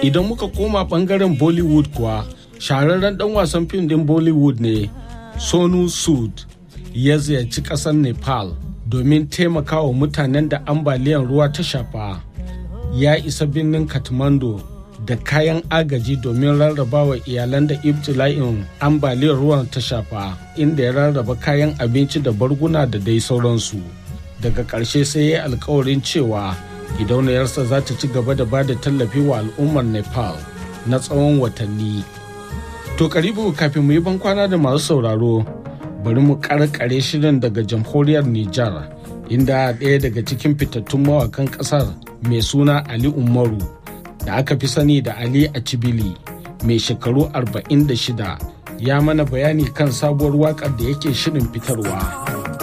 idan muka koma bangaren bollywood kuwa shahararren dan wasan fim din bollywood ne sonu sud ya ziyarci kasar nepal domin taimakawa mutanen da ambaliyar ruwa ta shafa ya isa birnin kathmandu da kayan agaji domin rarrabawa iyalan da ibtila'in ambaliyar ruwan ta shafa inda ya rarraba kayan abinci da barguna da dai sauransu daga ƙarshe sai ya yi alkawarin cewa gidauniyarsa za ta ci gaba da ba da tallafi wa al'ummar nepal na tsawon watanni to karibu kafin mu yi bankwana da masu sauraro bari mu karkare shirin daga jamhuriyar nijar inda ɗaya daga cikin fitattun mawakan ƙasar mai suna ali umaru da aka fi sani da ali a cibili mai shekaru 46 ya mana bayani kan sabuwar waƙar da yake shirin fitarwa.